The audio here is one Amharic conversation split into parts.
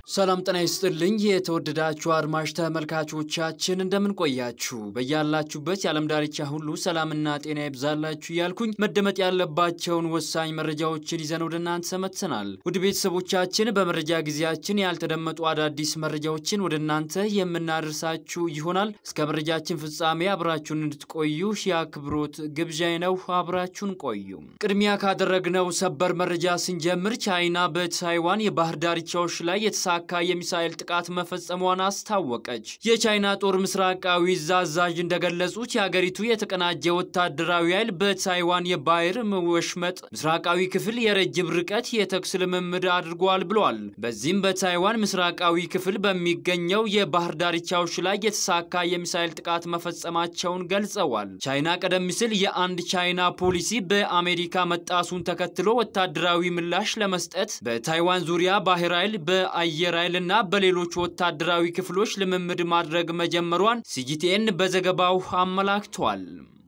ሰላም ጤና ይስጥልኝ። የተወደዳችሁ አድማጭ ተመልካቾቻችን እንደምን ቆያችሁ? በያላችሁበት የዓለም ዳርቻ ሁሉ ሰላምና ጤና ይብዛላችሁ እያልኩኝ መደመጥ ያለባቸውን ወሳኝ መረጃዎችን ይዘን ወደ እናንተ መጥተናል። ውድ ቤተሰቦቻችን በመረጃ ጊዜያችን ያልተደመጡ አዳዲስ መረጃዎችን ወደ እናንተ የምናደርሳችሁ ይሆናል። እስከ መረጃችን ፍጻሜ አብራችሁን እንድትቆዩ የአክብሮት ግብዣይ ነው። አብራችሁን ቆዩ። ቅድሚያ ካደረግነው ሰበር መረጃ ስንጀምር ቻይና በታይዋን የባህር ዳርቻዎች ላይ የተሳ ካ የሚሳኤል ጥቃት መፈጸሟን አስታወቀች። የቻይና ጦር ምስራቃዊ እዝ አዛዥ እንደገለጹት የሀገሪቱ የተቀናጀ ወታደራዊ ኃይል በታይዋን የባህር ወሽመጥ ምስራቃዊ ክፍል የረጅም ርቀት የተኩስ ልምምድ አድርጓል ብለዋል። በዚህም በታይዋን ምስራቃዊ ክፍል በሚገኘው የባህር ዳርቻዎች ላይ የተሳካ የሚሳኤል ጥቃት መፈጸማቸውን ገልጸዋል። ቻይና ቀደም ሲል የአንድ ቻይና ፖሊሲ በአሜሪካ መጣሱን ተከትሎ ወታደራዊ ምላሽ ለመስጠት በታይዋን ዙሪያ ባህር ኃይል በአየር አየር ኃይል እና በሌሎች ወታደራዊ ክፍሎች ልምምድ ማድረግ መጀመሯን ሲጂቲኤን በዘገባው አመላክቷል።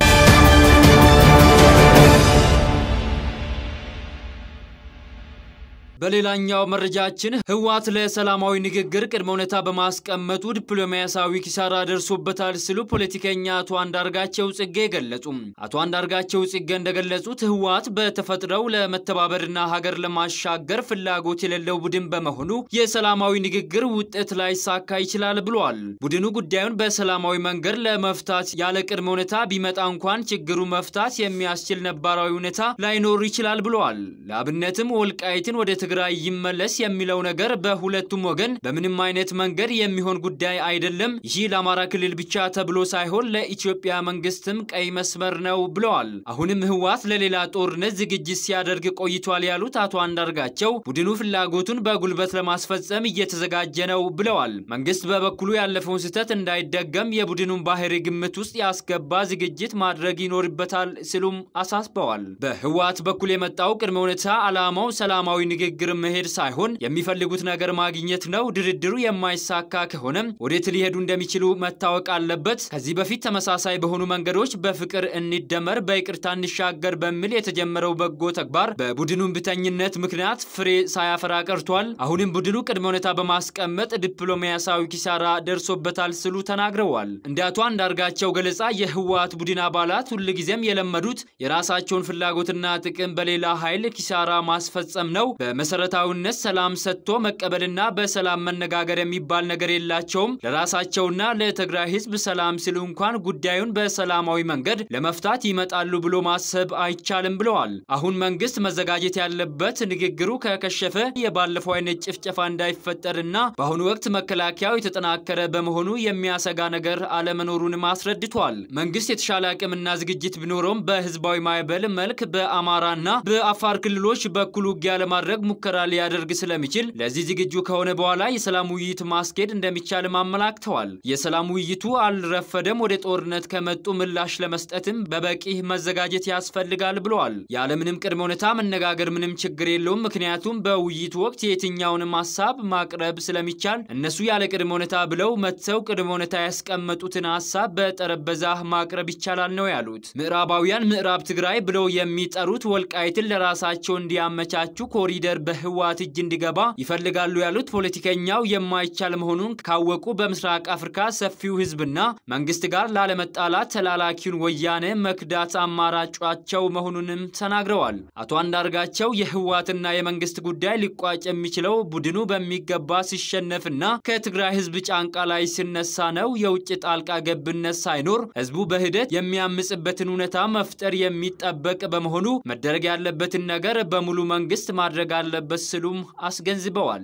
በሌላኛው መረጃችን ህወሓት ለሰላማዊ ንግግር ቅድመ ሁኔታ በማስቀመጡ ዲፕሎማሲያዊ ኪሳራ ደርሶበታል ሲሉ ፖለቲከኛ አቶ አንዳርጋቸው ጽጌ ገለጹ። አቶ አንዳርጋቸው ጽጌ እንደገለጹት ህወሓት በተፈጥረው ለመተባበርና ሀገር ለማሻገር ፍላጎት የሌለው ቡድን በመሆኑ የሰላማዊ ንግግር ውጤት ላይሳካ ይችላል ብለዋል። ቡድኑ ጉዳዩን በሰላማዊ መንገድ ለመፍታት ያለ ቅድመ ሁኔታ ቢመጣ እንኳን ችግሩ መፍታት የሚያስችል ነባራዊ ሁኔታ ላይኖር ይችላል ብለዋል። ለአብነትም ወልቃይትን ወደ ትግራይ ይመለስ የሚለው ነገር በሁለቱም ወገን በምንም አይነት መንገድ የሚሆን ጉዳይ አይደለም። ይህ ለአማራ ክልል ብቻ ተብሎ ሳይሆን ለኢትዮጵያ መንግስትም ቀይ መስመር ነው ብለዋል። አሁንም ህወሓት ለሌላ ጦርነት ዝግጅት ሲያደርግ ቆይቷል ያሉት አቶ አንዳርጋቸው ቡድኑ ፍላጎቱን በጉልበት ለማስፈጸም እየተዘጋጀ ነው ብለዋል። መንግስት በበኩሉ ያለፈውን ስህተት እንዳይደገም የቡድኑን ባህሪ ግምት ውስጥ ያስገባ ዝግጅት ማድረግ ይኖርበታል ሲሉም አሳስበዋል። በህወሓት በኩል የመጣው ቅድመ ሁኔታ ዓላማው ሰላማዊ ንግግር መሄድ ሳይሆን የሚፈልጉት ነገር ማግኘት ነው። ድርድሩ የማይሳካ ከሆነም ወዴት ሊሄዱ እንደሚችሉ መታወቅ አለበት። ከዚህ በፊት ተመሳሳይ በሆኑ መንገዶች በፍቅር እንደመር፣ በይቅርታ እንሻገር በሚል የተጀመረው በጎ ተግባር በቡድኑ እምቢተኝነት ምክንያት ፍሬ ሳያፈራ ቀርቷል። አሁንም ቡድኑ ቅድመ ሁኔታ በማስቀመጥ ዲፕሎማሲያዊ ኪሳራ ደርሶበታል ሲሉ ተናግረዋል። እንደ አቶ አንዳርጋቸው ገለጻ የህወሓት ቡድን አባላት ሁልጊዜም የለመዱት የራሳቸውን ፍላጎትና ጥቅም በሌላ ኃይል ኪሳራ ማስፈጸም ነው። በመሰረታዊነት ሰላም ሰጥቶ መቀበልና በሰላም መነጋገር የሚባል ነገር የላቸውም። ለራሳቸውና ለትግራይ ህዝብ ሰላም ሲሉ እንኳን ጉዳዩን በሰላማዊ መንገድ ለመፍታት ይመጣሉ ብሎ ማሰብ አይቻልም ብለዋል። አሁን መንግስት መዘጋጀት ያለበት ንግግሩ ከከሸፈ የባለፈው አይነት ጭፍጨፋ እንዳይፈጠርና በአሁኑ ወቅት መከላከያው የተጠናከረ በመሆኑ የሚያሰጋ ነገር አለመኖሩንም አስረድቷል። መንግስት የተሻለ አቅምና ዝግጅት ቢኖረውም በህዝባዊ ማዕበል መልክ በአማራና በአፋር ክልሎች በኩል ውጊያ ለማድረግ ሙከራ ሊያደርግ ስለሚችል ለዚህ ዝግጁ ከሆነ በኋላ የሰላም ውይይት ማስኬድ እንደሚቻልም አመላክተዋል። የሰላም ውይይቱ አልረፈደም፣ ወደ ጦርነት ከመጡ ምላሽ ለመስጠትም በበቂ መዘጋጀት ያስፈልጋል ብለዋል። ያለምንም ቅድመ ሁኔታ መነጋገር ምንም ችግር የለውም፣ ምክንያቱም በውይይቱ ወቅት የትኛውንም ሀሳብ ማቅረብ ስለሚቻል እነሱ ያለ ቅድመ ሁኔታ ብለው መጥተው ቅድመ ሁኔታ ያስቀመጡትን ሀሳብ በጠረጴዛ ማቅረብ ይቻላል ነው ያሉት። ምዕራባውያን ምዕራብ ትግራይ ብለው የሚጠሩት ወልቃይትን ለራሳቸው እንዲያመቻቹ ኮሪደር በህወሓት እጅ እንዲገባ ይፈልጋሉ ያሉት ፖለቲከኛው የማይቻል መሆኑን ካወቁ በምስራቅ አፍሪካ ሰፊው ህዝብና መንግስት ጋር ላለመጣላት ተላላኪውን ወያኔ መክዳት አማራጫቸው መሆኑንም ተናግረዋል። አቶ አንዳርጋቸው የህወሓትና የመንግስት ጉዳይ ሊቋጭ የሚችለው ቡድኑ በሚገባ ሲሸነፍና ከትግራይ ህዝብ ጫንቃ ላይ ሲነሳ ነው። የውጭ ጣልቃ ገብነት ሳይኖር ህዝቡ በሂደት የሚያምጽበትን ሁኔታ መፍጠር የሚጠበቅ በመሆኑ መደረግ ያለበትን ነገር በሙሉ መንግስት ማድረግ አለበት ሲሉም አስገንዝበዋል።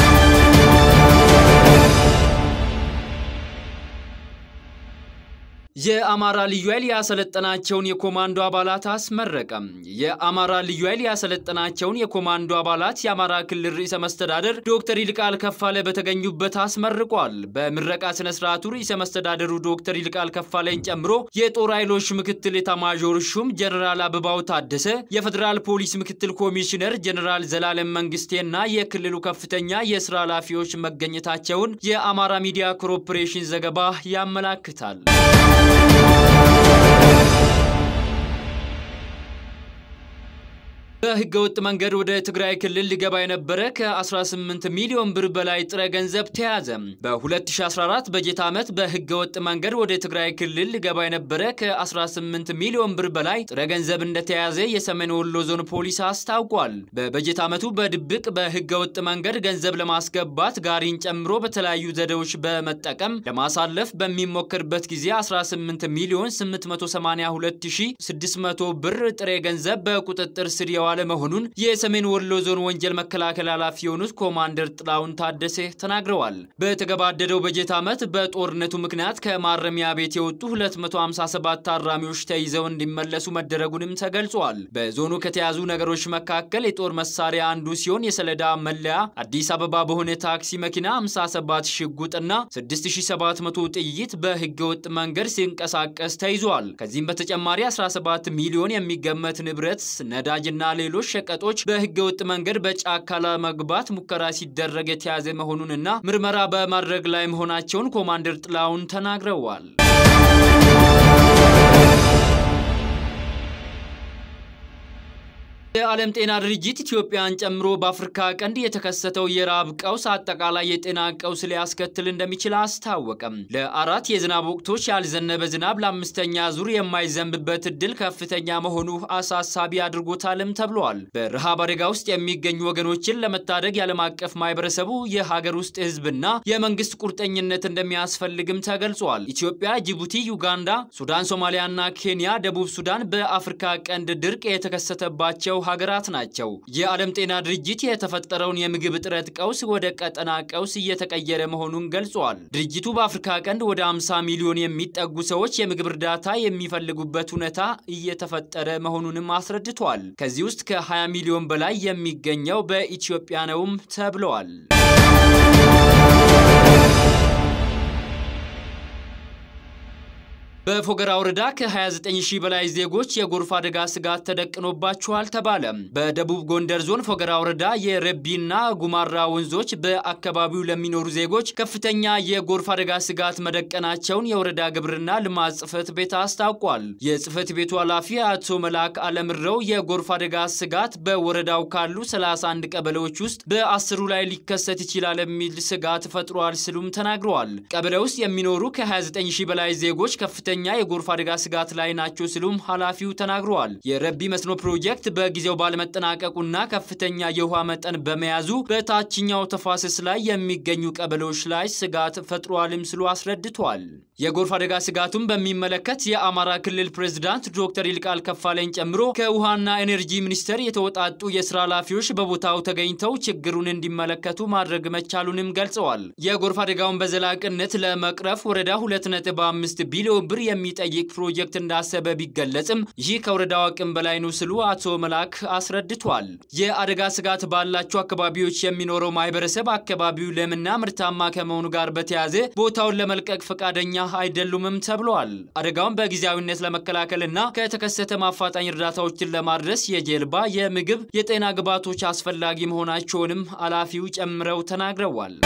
የአማራ ልዩ ኃይል ያሰለጠናቸውን የኮማንዶ አባላት አስመረቀም። የአማራ ልዩ ኃይል ያሰለጠናቸውን የኮማንዶ አባላት የአማራ ክልል ርዕሰ መስተዳደር ዶክተር ይልቃል ከፋለ በተገኙበት አስመርቋል። በምረቃ ስነ ስርዓቱ ርዕሰ መስተዳደሩ ዶክተር ይልቃል ከፋለን ጨምሮ የጦር ኃይሎች ምክትል ኤታማዦር ሹም ጀነራል አበባው ታደሰ፣ የፌዴራል ፖሊስ ምክትል ኮሚሽነር ጀነራል ዘላለም መንግስቴና የክልሉ ከፍተኛ የስራ ኃላፊዎች መገኘታቸውን የአማራ ሚዲያ ኮርፖሬሽን ዘገባ ያመላክታል። በህገወጥ መንገድ ወደ ትግራይ ክልል ሊገባ የነበረ ከ18 ሚሊዮን ብር በላይ ጥሬ ገንዘብ ተያዘ። በ2014 በጀት ዓመት በህገወጥ መንገድ ወደ ትግራይ ክልል ሊገባ የነበረ ከ18 ሚሊዮን ብር በላይ ጥሬ ገንዘብ እንደተያዘ የሰሜን ወሎ ዞን ፖሊስ አስታውቋል። በበጀት ዓመቱ በድብቅ በህገወጥ መንገድ ገንዘብ ለማስገባት ጋሪን ጨምሮ በተለያዩ ዘዴዎች በመጠቀም ለማሳለፍ በሚሞክርበት ጊዜ 18 ሚሊዮን 882600 ብር ጥሬ ገንዘብ በቁጥጥር ስር የዋለ መሆኑን የሰሜን ወሎ ዞን ወንጀል መከላከል ኃላፊ የሆኑት ኮማንደር ጥላውን ታደሰ ተናግረዋል። በተገባደደው በጀት ዓመት በጦርነቱ ምክንያት ከማረሚያ ቤት የወጡ 257 ታራሚዎች ተይዘው እንዲመለሱ መደረጉንም ተገልጿል። በዞኑ ከተያዙ ነገሮች መካከል የጦር መሳሪያ አንዱ ሲሆን የሰሌዳ መለያ አዲስ አበባ በሆነ ታክሲ መኪና 57 ሽጉጥና 6700 ጥይት በህገወጥ መንገድ ሲንቀሳቀስ ተይዟል። ከዚህም በተጨማሪ 17 ሚሊዮን የሚገመት ንብረት፣ ነዳጅና ሌሎች ሸቀጦች በህገወጥ መንገድ በጫካ ለመግባት ሙከራ ሲደረግ የተያዘ መሆኑንና ምርመራ በማድረግ ላይ መሆናቸውን ኮማንደር ጥላውን ተናግረዋል። የዓለም ጤና ድርጅት ኢትዮጵያን ጨምሮ በአፍሪካ ቀንድ የተከሰተው የረሃብ ቀውስ አጠቃላይ የጤና ቀውስ ሊያስከትል እንደሚችል አስታወቀም። ለአራት የዝናብ ወቅቶች ያልዘነበ ዝናብ ለአምስተኛ ዙር የማይዘንብበት እድል ከፍተኛ መሆኑ አሳሳቢ አድርጎታልም ተብሏል። በረሃብ አደጋ ውስጥ የሚገኙ ወገኖችን ለመታደግ የዓለም አቀፍ ማህበረሰቡ የሀገር ውስጥ ህዝብና የመንግስት ቁርጠኝነት እንደሚያስፈልግም ተገልጿል። ኢትዮጵያ፣ ጅቡቲ፣ ዩጋንዳ፣ ሱዳን፣ ሶማሊያና ኬንያ፣ ደቡብ ሱዳን በአፍሪካ ቀንድ ድርቅ የተከሰተባቸው ሀገራት ናቸው። የዓለም ጤና ድርጅት የተፈጠረውን የምግብ እጥረት ቀውስ ወደ ቀጠና ቀውስ እየተቀየረ መሆኑን ገልጿል። ድርጅቱ በአፍሪካ ቀንድ ወደ 50 ሚሊዮን የሚጠጉ ሰዎች የምግብ እርዳታ የሚፈልጉበት ሁኔታ እየተፈጠረ መሆኑንም አስረድቷል። ከዚህ ውስጥ ከ20 ሚሊዮን በላይ የሚገኘው በኢትዮጵያ ነውም ተብለዋል። በፎገራ ወረዳ ከ29 ሺህ በላይ ዜጎች የጎርፍ አደጋ ስጋት ተደቅኖባቸዋል ተባለ። በደቡብ ጎንደር ዞን ፎገራ ወረዳ የረቢና ጉማራ ወንዞች በአካባቢው ለሚኖሩ ዜጎች ከፍተኛ የጎርፍ አደጋ ስጋት መደቀናቸውን የወረዳ ግብርና ልማት ጽሕፈት ቤት አስታውቋል። የጽሕፈት ቤቱ ኃላፊ አቶ መላክ አለምረው የጎርፍ አደጋ ስጋት በወረዳው ካሉ 31 ቀበሌዎች ውስጥ በአስሩ ላይ ሊከሰት ይችላል የሚል ስጋት ፈጥሯል ሲሉም ተናግረዋል። ቀበሌ ውስጥ የሚኖሩ ከ29 ሺህ በላይ ዜጎች ከፍተኛ ከፍተኛ የጎርፍ አደጋ ስጋት ላይ ናቸው ሲሉም ኃላፊው ተናግረዋል። የረቢ መስኖ ፕሮጀክት በጊዜው ባለመጠናቀቁና ከፍተኛ የውሃ መጠን በመያዙ በታችኛው ተፋሰስ ላይ የሚገኙ ቀበሌዎች ላይ ስጋት ፈጥሯልም ሲሉ አስረድቷል። የጎርፍ አደጋ ስጋቱን በሚመለከት የአማራ ክልል ፕሬዝዳንት ዶክተር ይልቃል ከፋለኝ ጨምሮ ከውሃና ኤነርጂ ሚኒስቴር የተወጣጡ የስራ ኃላፊዎች በቦታው ተገኝተው ችግሩን እንዲመለከቱ ማድረግ መቻሉንም ገልጸዋል። የጎርፍ አደጋውን በዘላቅነት ለመቅረፍ ወረዳ 2.5 ቢሊዮን ብር የሚጠይቅ ፕሮጀክት እንዳሰበ ቢገለጽም ይህ ከወረዳው አቅም በላይ ነው ሲሉ አቶ መላክ አስረድቷል። የአደጋ ስጋት ባላቸው አካባቢዎች የሚኖረው ማህበረሰብ አካባቢው ለምና ምርታማ ከመሆኑ ጋር በተያያዘ ቦታውን ለመልቀቅ ፈቃደኛ አይደሉምም ተብለዋል። አደጋውን በጊዜያዊነት ለመከላከልና ከተከሰተ ማፋጣኝ እርዳታዎችን ለማድረስ የጀልባ፣ የምግብ፣ የጤና ግብዓቶች አስፈላጊ መሆናቸውንም ኃላፊው ጨምረው ተናግረዋል።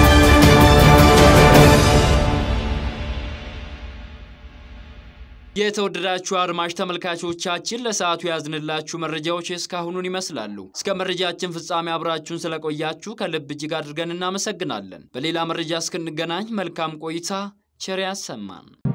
የተወደዳችሁ አድማጭ ተመልካቾቻችን ለሰዓቱ ያዝንላችሁ መረጃዎች እስካሁኑን ይመስላሉ። እስከ መረጃችን ፍጻሜ አብራችሁን ስለቆያችሁ ከልብ እጅግ አድርገን እናመሰግናለን። በሌላ መረጃ እስክንገናኝ መልካም ቆይታ፣ ቸር ያሰማን።